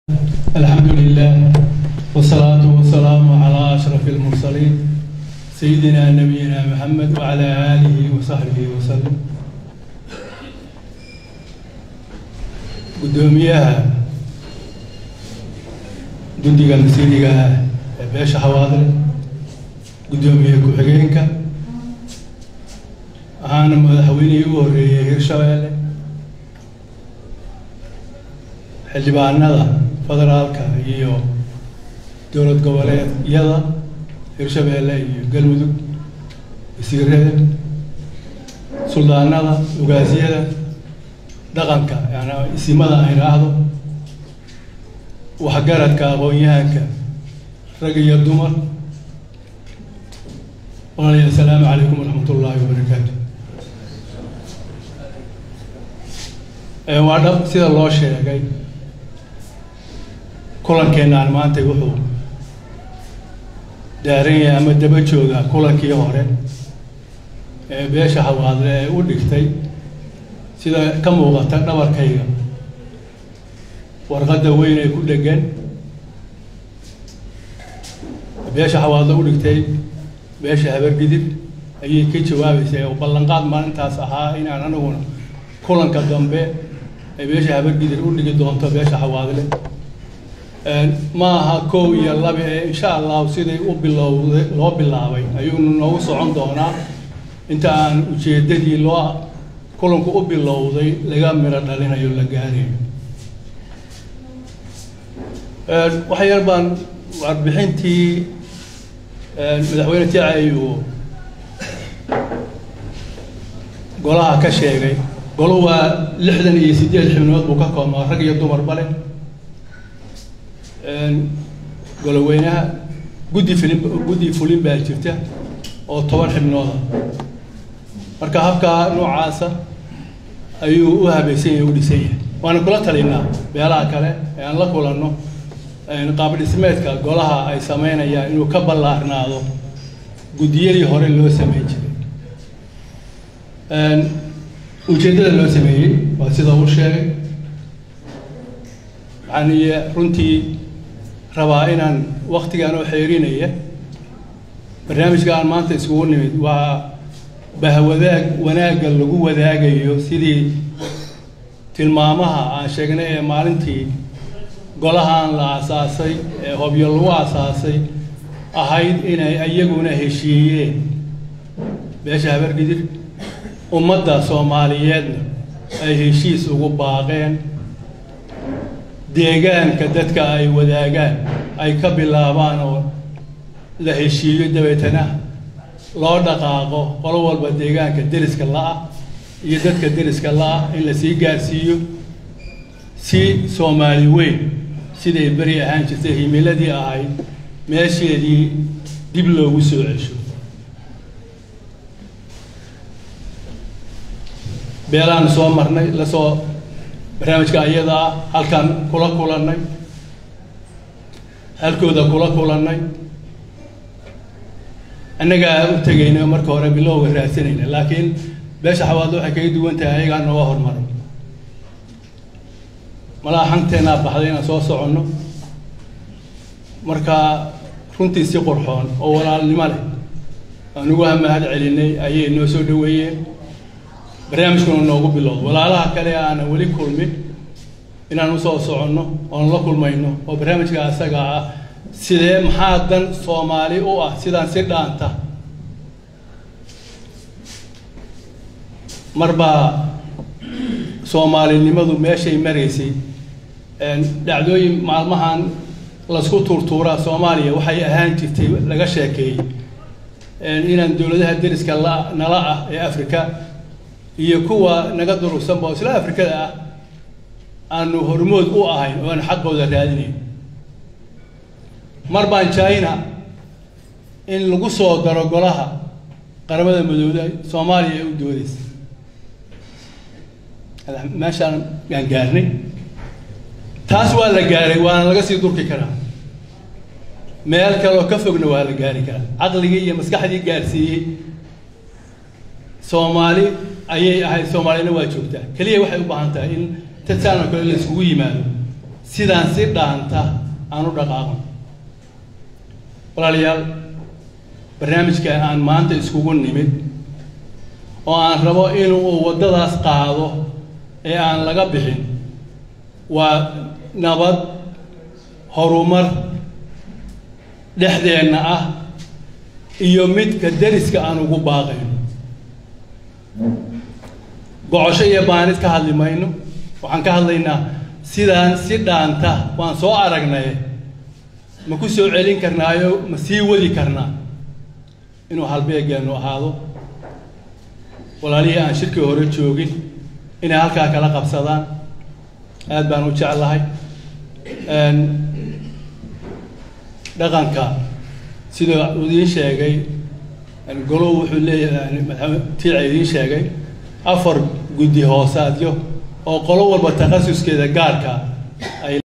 الحمد لله والصلاة والسلام على أشرف المرسلين سيدنا نبينا محمد وعلى آله وصحبه وسلم قدوميها guddiga masiiriga ah ee beesha xawaadle guddoomiye ku-xigeenka ahaana madaxweynihii u horreeyey hirshabeelle xildhibaanada federaalka iyo dowlad goboleedyada hirshabeelle iyo galmudug wasiirada suldaanada ugaasyada dhaqanka yani isimada ay raahdo waxgaradka aqoon-yahanka rag iyo dumar walaalayaal asalaamu calaykum waraxmat ullaahi wabarakaatu waa dhab sida loo sheegay kulankeenaan maanta wuxuu daaran yahay ama daba jooga kulankii hore ee beesha hawaadle ee u dhigtay sida ka muuqata dhabarkayga warqadda weyn ee ku dhegan beesha xawaadlo u dhigtay beesha habargidib ayay ka jawaabeysay oo ballanqaad maalintaas ahaa inaan anaguna kulanka dambe ay beesha habargidib u dhigi doonto beesha xawaadle ma aha kow iyo laba ee insha allahu siday u bilowday loo bilaabay ayuunu noogu socon doonaa inta aan ujeeddadii loo kulanku u bilowday laga miro dhalinayo la gaarayo wax yar baan warbixintii madaxweyne ticay uu golaha ka sheegay golu waa lixdan iyo siddeed xubnood buu ka koobnaa rag iyo dumarba leh goloweynaha guddi filin guddi fulin baa jirta oo toban xibnooda marka habkaa noocaasa ayuu u habaysan yahay u dhisan yahay waana kula talinaa beelaha kale ee aan la kulanno qaab dhismeedka golaha ay sameynayaan inuu ka ballaarnaado guddiyadii hore loo sameyn jiray ujeeddada loo sameeyey waa sida uu sheegay waxaan runtii rabaa inaan waktigaan oo xeerinaya barnaamijka aan maanta iskugu nimid waa bahwadaag wanaagga lagu wadaagayo sidii tilmaamaha aan sheegnay ee maalintii golahan la aasaasay ee hobyo lagu aasaasay ahayd inay iyaguna heshiiyeen beesha habargidir ummadda soomaaliyeedna ay heshiis ugu baaqeen deegaanka dadka ay wadaagaan ay ka bilaabaan oo la heshiiyo dabeetana loo dhaqaaqo qolo walba deegaanka deriska la-ah iyo dadka deriska la-ah in la sii gaarsiiyo si soomaali weyn siday beri ahaan jirtay himiladii ahayd meesheedii dib loogu soo cesho beelaan soo marnay lasoo barnaamijka ayada ah halkaan kula kulannay halkooda kula kulannay annagaa u tegayna marka hore bilowga raadsanayna laakiin beesha xawaadlo waxay kaga duwan tahay ayagaa nooga hormaray malaa xanteennaa baxday inaan soo soconno marka runtii si qurxoon oo walaalnimo leh aan ugu mahad celinay ayay noo soo dhaweeyeen barnaamijkuna noogu bilowda walaalaha kale aanan weli kulmin inaan usoo soconno oon la kulmayno oo barnaamijka asaga ah sidee maxaa dan soomaali u ah sidaan si dhaanta marbaa soomaalinimadu meeshay maraysay dhacdooyin maalmahan lasku tuurtuuraa soomaaliya waxay ahaan jirtay laga sheekeeyey inaan dowladaha deriska la nala ah ee africa iyo kuwa naga durugsanba oo isla afrikada ah aanu hormood u ahayn oo aan xaqooda raadinayn mar baan china in lagu soo daro golaha qaramada madooda soomaaliya ee u doodaysa meeshaan aan gaarnay taas waa la gaaray waana laga sii durki karaa meel kaleoo ka fogna waa la gaari karaa caqligii iyo maskaxdii gaarsiiyey soomaali ayay ahayd soomaalina waa joogtaa keliya waxay u baahan tahay in tadsaan oo kale la iskugu yimaado sidaan si dhaanta aan u dhaqaaqno walaalayaal barnaamijka aan maanta iskugu nimid oo aan rabo inuu waddadaas qaado ee aan laga bixin waa nabad horumar dhexdeenna ah iyo midka deriska aan ugu baaqayno gocosho iyo baanid ka hadli mayno waxaan ka hadlaynaa sidaan si dhaanta waan soo aragnay ma ku soo celin karnaayo ma sii wadi karnaa inuu halbeegeennu ahaado walaalihii aan shirkii hore joogin inay halkaa kala qabsadaan aad baan u jeclahay dhaqanka sidoo idiin sheegay golow wuxuu leeyahay madaxweyne tiica idiin sheegay afar guddi hoosaadyo oo qolo walba takhasuskeeda gaarka ay